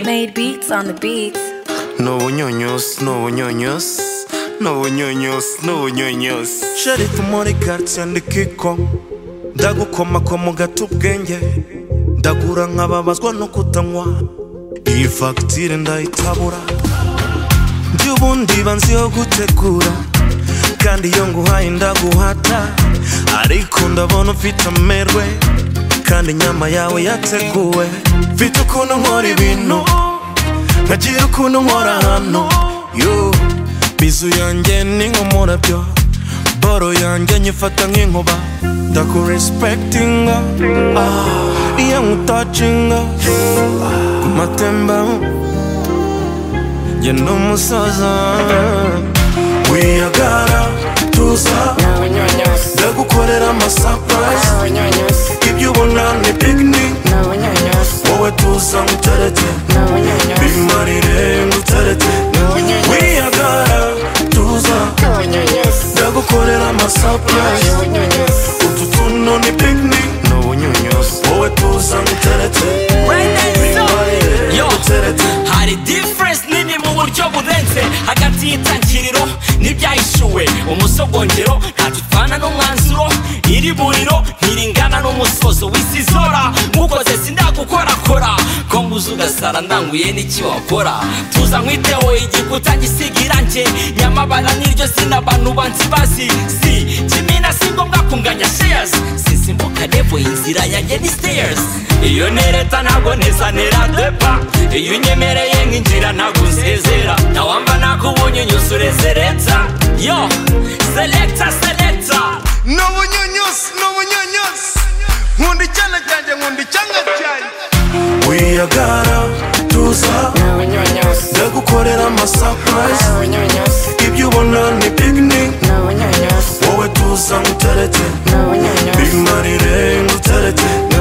Made beats on the beats. Nubu Ñuñoz, Nubu Ñuñoz, Nubu Ñuñoz, Nubu Ñuñoz. Sheriff muri quartier ndi Kiko, ndagukomakoma ugata ubwenge, ndagura nkababazwa no kutanywa, iyi fagitire ndayitabura, ndi ubundi banzi yo gutegura, kandi iyo nguhaye ndaguhata, ariko ndabona ufite amerwe, kandi inyama yawe yateguwe, mfite ukuntu nkora ibintu nkagira ukuntu nkora hano yo bizu yanjye ni nk'umurabyo boro yanjye nyifata nk'inkuba ndakuresipegitinga ah, iyo nkutacinga ku matemba njye ni umusaza wiyagara tuza ndagukorera amasapurayizi ibyo ubona ni pikiniki wowe tuza nguterete bimarire nguterete wiyagara tuza ndagukorera amasapurayizi utu tuno ni pikiniki wowe tuza nguterete bimarire Yo. nguterete hari difference nini mu buryo burenze hagati y'itangiriro n'ibyahishuwe umusogongero ntacyo utwana n'umwanzuro iri buriro ntiringana n'umusozo w'isi izora nkukoze sindagukorakora ko nguze ugasara ndanguye n'iki wakora tuza nkwiteho igikuta gisiga irange nyamabara niryo zina abantu banzi bazi si kimina si ngombwa kunganya shares sisimbuka nevo inzira yanjye ni stairs iyo nereta ntabwo nesanera depa iyo unyemereye nk'inzira ntabwo unsezera nawamba nakubonye unyuze urezeretsa yo selecta selecta n'ubunyunyusi n'ubunyunyusi nkunda icyana cyanjye nkunda icyanga cyanjye wiyagara tuza ndagukorera amasapurayizi ibyo ubona ni pikiniki wowe tuza nguterete bimarire nguterete